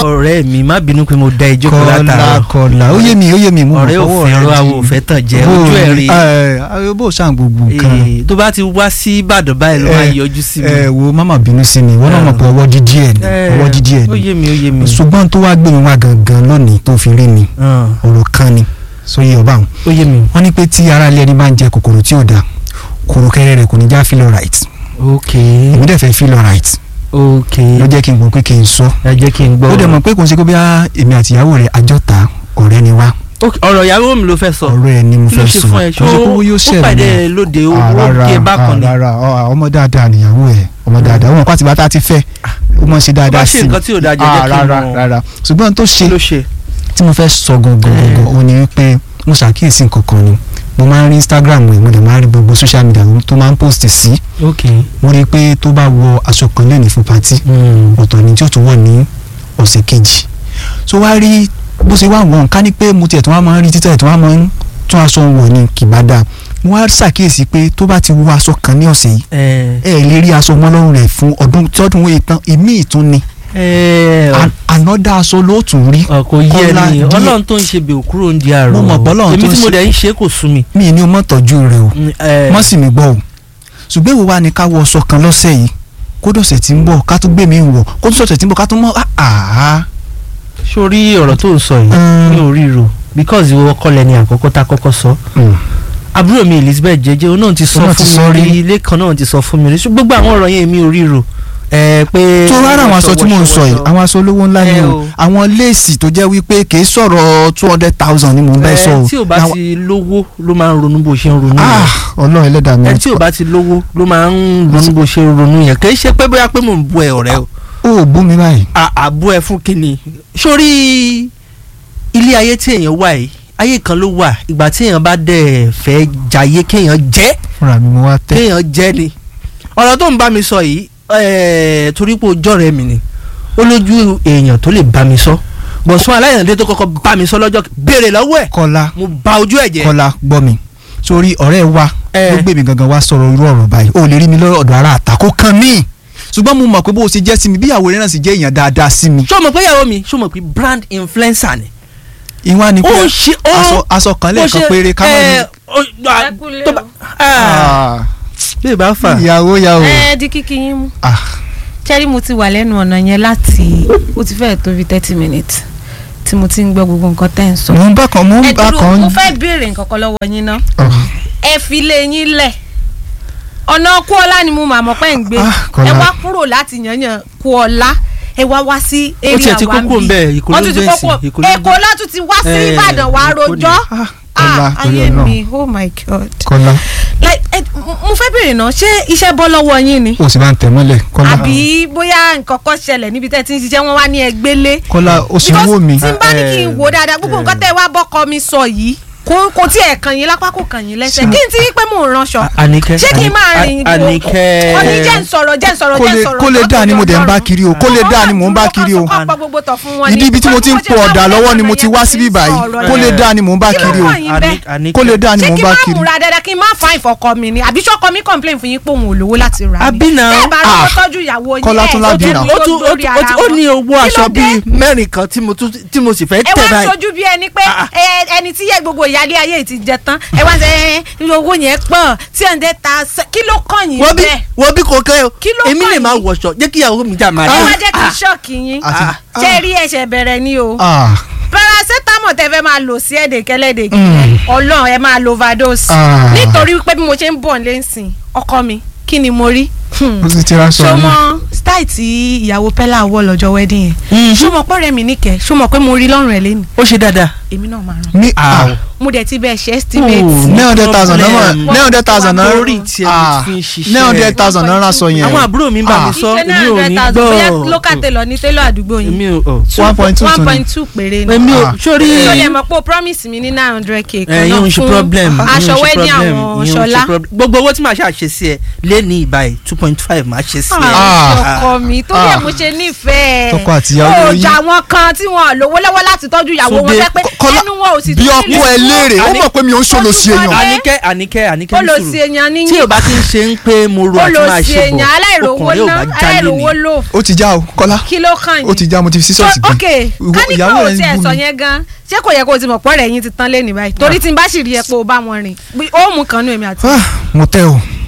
ọ̀rẹ́ mi má bínú pé mo da ẹjọ́ kan kọ́lá látàárọ̀ kọ́lá ó yé mi ó yé mi mo ọ̀rẹ́ fọwọ́ òfin rẹ ẹ̀rọ di- àwọn òfẹ́ tàn jẹ́ Bó- ojú ẹ̀ rí ẹ, ẹ, bó ṣàn gbogbo nǹkan Eh, tó bá ti wá sí Ìbàdàn báyìí ló máa Eh, yọjú sí mi ẹ wo mama bínú sí mi wọn náà mọ̀ pé ọwọ́ dídí ẹ̀ ni Eh, ọwọ́ dídí ẹ̀ ó ni yé mi ó yé mi ṣùgbọ́n tó wá gbé mi wá gangan lónìí tó fi rí mi Ah, ọ̀rọ̀ kan ni sóyè ọba àwọn ó yé mi wọ́n ní pé tí ara ilé ẹni bá ń jẹ kòkòrò tí ò da kòròkẹrẹ rẹ kò ní já feel alright ok èmi dẹ̀ fẹ́ feel alright ok ló jẹ́ kí n gbọ́ pé kí n sọ ẹ jẹ́ kí n gbọ́ ó dẹ̀ mọ̀ pé kò ń ṣe kó bí èmi àtìyàwó rẹ̀ àjọta ọ̀rẹ́ ni wá Ok, ọ̀rọ̀ ìyàwó mi ló fẹ́ sọ ọ̀rẹ́ ẹ̀ ni mo kí ló fẹ́ ṣe sọ fún ẹ kò ń ṣe kó yóò ó ṣẹlẹ̀ pàdé náà. ẹ lóde Ah, owó rárá kí ẹ bákan ni ah, rárá ah, ọmọ dáadáa nìyàwó ẹ ọmọ dáadáa wọn kọ́ àti bàtà ti fẹ́ ó mọ̀ ṣe dáadáa bá sí ṣe mi nǹkan tí ò dáa jẹ́ Ah, jẹ́ kí n rárá mọ̀ rárá ṣùgbọ́n tó kí ṣe ló ṣe tí mo fẹ́ sọ gangan gangan òun ni wípé mo ṣàkíyèsí nǹkan kan ni mo máa ń rí Instagram rẹ̀ mo dẹ̀ máa ń rí gbogbo social media tó máa ń post sí ok mo rí i pé tó bá wọ aṣọ kan lẹ́nu fún patí ọ̀tọ̀ ni tí ó tún wọ̀ ní ọ̀sẹ̀ kejì so wá rí bó ṣe wá wọ̀n ká ní pé mo tiẹ̀ tó wá máa ń rí títẹ̀ tó wá máa ń tún aṣọ wọ̀ ní kìbádà mo wá ṣàkíyèsí pé tó bá ti wọ aṣọ kan ní ọ̀sẹ̀ yìí ẹ ẹ lè rí aṣọ mọ́ lọ́rùn rẹ̀ fún ọdún tí ọdún wọ̀nyí tán èmi ìtún ni ẹ An- another aṣọ ló tún rí ọkọ yẹ Kọ́lá ni díẹ̀. Ọlọ́run tó ń ṣe bẹ̀ òkúrò ń di àrò Mo mọ̀ pé Ọlọ́run èmi tó ń tí mo ṣe- dẹ̀ ń ṣe kò sú mi. mi ní o mọ̀ tọ́jú rẹ̀ o ẹ mọ́ sì mi gbọ́ o ṣùgbọ́n èwo wa ni ká wọ aṣọ kan lọ́sẹ̀ yìí kó dọ̀sẹ̀ tí ń bọ̀ ká tún gbé mi wọ̀ kó tún sọ̀sẹ̀ tí ń bọ̀ ká tún mọ́ àá sórí ọ̀rọ̀ tó ń sọ yìí Mm. mi ò ríro because ìwọ kọ́ lẹ́ni àkọ́kọ́ tá a kọ́kọ́ sọ àbúrò mi Elizabeth jẹjẹ òun náà ti sọ Òun náà ti sọ fún mi rí. rí ilé kan náà ti sọ fún mi rí ṣùgbọ́n gbogbo àwọn ọ̀rọ̀ yẹn mi ò ríro ẹ pé. tó rárá àwọn aṣọ tí mò ń sọ yìí àwọn aṣọ olówó ńlá ni Ẹ o o. àwọn léèsì tó jẹ́ wípé kì í sọ̀rọ̀ two hundred thousand ni mò ń bẹ́ sọ o ẹ tí ò bá Àwọn- ti lówó ló máa ń ronú bó ṣe ń ronú yẹn ah ọlọ́run ẹlẹ́dàá mi ẹ tí ò bá ti lówó ló máa ń ronú bó ṣe ń ronú yẹn kì í ṣe pé bóyá pé mò ń bu ẹ ọ̀rẹ́ o ó bú mi báyìí à- àbú ẹ fún kínni sórí ilé ayé tí èèyàn wà yìí ayé kan ló wà ìgbà tí èèyàn bá dẹ̀ fẹ́ jayé kéèyàn jẹ́ fúnra mi mo wá tẹ́ kéèyàn jẹ́ ni ọ̀rọ̀ tó ń bá mi sọ yìí ẹ̀ẹ́, torí pé ojú ọ̀rẹ́ mi ni ó lójú èèyàn tó lè bá mi sọ bọ̀sùn aláìyàndé tó kọ́kọ́ bá mi sọ lọ́jọ́ béèrè lọ́wọ́ ẹ̀ kọ́lá mo ba ojú ẹ̀ jẹ́ kọ́lá gbọ́ mi sórí ọ̀rẹ́ wa Ẹ. ló gbé mi gangan wá sọ̀rọ̀ irú ọ̀rọ̀ báyìí ó lè rí mi lọ́dọ̀ ara àtàkó kan mí ṣùgbọ́n mo mọ̀ pé bó o ṣe jẹ́ sí mi bí ìyàwó rẹ̀ náà sì jẹ́ èèyàn dáadáa sí mi ṣé o mọ̀ pé ìyàwó mi ṣé o mọ̀ pé brand influencer ni ìwọ̀n ni pé ó ṣe ó aṣọ aṣọ kan lẹ́ẹ̀kan péré ká ẹ mọ̀ ní. ó- Ẹ kúlé tó o. bá ah, bí ìbá fà ìyàwó ìyàwó ẹ di kíkí yín mú ah ṣẹ́rí mo ti wà lẹ́nu ọ̀nà yẹn láti ó ti fẹ́ẹ̀ tó bí thirty minutes tí mo ti ń gbọ́ gbogbo nǹkan tẹ́ ń sọ. mo ń bá kan mo ń ẹ bá dúró kan. mo fẹ́ béèrè nǹkan kan lọ́wọ́ yín ná Oh. ẹ fi ilé yín lẹ̀ ọ̀nà kúọ́lá ni mo mà mọ̀ pé ń gbé Ah, Kọ́lá. ẹ wá kúrò láti yanyan kúọ́lá ẹ wá wá sí Ó tiẹ̀ area ti wa kókó ń bẹ̀, Èkó ló wọ́n tún ti gbé kókó sí, Èkó ló Èkó gbé. látún ti wá sí Eh, Ìbàdàn wá Èkó ni. rojọ́ Ah, ah Kọ́lá, ayé torí Ọlọ́run. mi oh my god Kọ́lá like ẹ mo fẹ́ béèrè náà ṣé iṣẹ́ bọ́ lọ́wọ́ yín ni o sì máa ń tẹ̀ mọ́lẹ̀ Kọ́lá àbí bóyá nǹkan kan ṣẹlẹ̀ níbi tẹ́ ti ń ṣiṣẹ́ wọn wá ní ẹgbẹ́lé Kọ́lá o sì ń wò mí tí n bá ní kí n Eh, wò dáadáa gbogbo nǹkan tẹ́ wá bọ́kọ mi sọ yìí kò kò tí ẹ̀ kàn yín lápá kò kàn yín lẹ́sẹ̀ kí n ti rí pé mò ń ránṣọ Àníkẹ́ ṣé kí n máa rìn Àní- Àníkẹ́ ọ̀ní jẹ́ ń sọ̀rọ̀ jẹ́ ń sọ̀rọ̀ kó jẹ́ ń lè sọ̀rọ̀ kó lè jọ́ dáa ni mo torí dẹ̀ ń bá Ọlọ́run. kiri o kó lè dáa ni mò ń bá kiri o Mo kàn pa gbogbo tọ̀ fún wọn ìdí ibi tí mo ti ń po ọ̀dà lọ́wọ́ ni mo ti wá síbí báyìí kó lè dáa ni mò ń bá Kí ló kiri o kàn yín bẹ́ẹ̀? Àní- kó lè dáa ni ṣé mò ń kí bá n má kiri múra dáadáa kí n má fa ìfọkọ mi ni àbí sọkọ mi complain fún yín pé òun ò lówó láti rà Àbí náà. bẹ́ẹ̀ bá rọ́wọ́ Ah. tọ́jú ìyàwó yín Kọ́lá tún ẹ̀ lábì ṣojú náà. mi ó ló tún ó lórí tún- ara ó wọn. ní owó Kí ló aṣọ dé? bíi mẹ́rin kan tí mo tún- tí mo sì fẹ́ ẹ tẹ̀ wá ń báyìí. sojú bí ẹni pé Ah. ẹ, ẹni tí yẹ gbogbo ìyáálé ayé yìí ti jẹ tán ẹ wá ń sẹ ẹ owó yẹn pọ̀ tí ẹ̀ ń dẹ́ ta ṣe- kí ló kàn yín wọ́n bí bẹ́ẹ̀ wọ́n bí kò kẹ́ o Kí ló èmi kàn lè máa yín? wọ̀ṣọ jẹ́ kí ìyàwó mi jà máa ẹ dé. wá jẹ́ kí ṣọ́ọ̀kì yín àti ṣé rí ẹ̀ṣẹ̀ bẹ̀rẹ̀ ni o ah paracetamol tẹ fẹ́ máa lò sí ẹ̀dẹ̀kẹ́ lẹ́dẹ̀kẹ́ Mm. ọlọ́run ẹ máa lo overdose Ah. nítorí pé bí mo ṣe ń bọ̀ lẹ́sìn ọkọ mi kí ni mo rí Hmm. o ti ti ra sọ ṣó mi mọ style tí ìyàwó pẹ́lá wọ̀ lọ́jọ́ wedding Mhm. yẹn ṣó mọ pọ́rẹ́ mi níkẹ́ ṣó mọ pé mo rí lọ́rùn ẹ̀ lẹ́nu ó ṣe dáadáa. èmi náà máa ràn ní ah mo dẹ̀ ti bẹ́ẹ̀ ṣe estimate Oh. nine hundred thousand náírà problem. nine hundred thousand náírà Lórí tí ẹ fi ń ṣiṣẹ́. nine hundred thousand náírà sọ yẹn àwọn àbúrò mi ń bá mi Ah. sọ ìṣe èmi náà ò hundred ní thousand bóyá gbọ́. local tailor ní tailor àdúgbò yín èmi ò ò. one point two one tún ni point two péré ni èmi ò Ah. sórí. tó lè mọ̀ pé o promise mi ní nine hundred k kan ẹ̀yin náà ò ń ṣe fún problem. aṣọ wedding àwọn ṣọlá gbogbo owó tí màá ṣàṣe sí ẹ lé ní ìbáyìí two point five máa ṣe sí ẹ. Ah. ọkọ mi tó yẹ Ah. mo ṣe nífẹ̀ẹ́ Tọkọ àtìyàwó ó yín. jà wọn kan tí wọn lówó lọ́wọ́ láti tọ́jú ìyàwó wọn Túndé, fẹ́ pé Kọ́lá, ẹnu wọn ò sì bí tún ọkọ ẹ léèrè ó mọ̀ pé mi ò ń ṣòlò sí èèyàn. àníkẹ́ àníkẹ́ àníkẹ́ ní olòsì sùúrù èèyàn níyìn tí o bá ti ń ṣe ń pé mo ro àti máa olòsì ṣe èèyàn bọ̀ aláìrówó ọkùnrin ò ná bá jalè aláìrówó ni. lò ó ti já o kọ́lá kí ló kàn ó ti já mo ti fi so sísọ́ọ̀sì ok Ìwọ- káníkà ìyàwó ò rẹ̀ ń tiẹ̀ bú sọ mi. yẹn gan ṣé kò yẹ kó o ti mọ̀ pọ́ rẹ̀ yín ti tán lé ní báyìí torí tí n bá sì rí ẹ pé o bá wọn rìn ó mú kan nú èmi àti Ah, mo tẹ́ o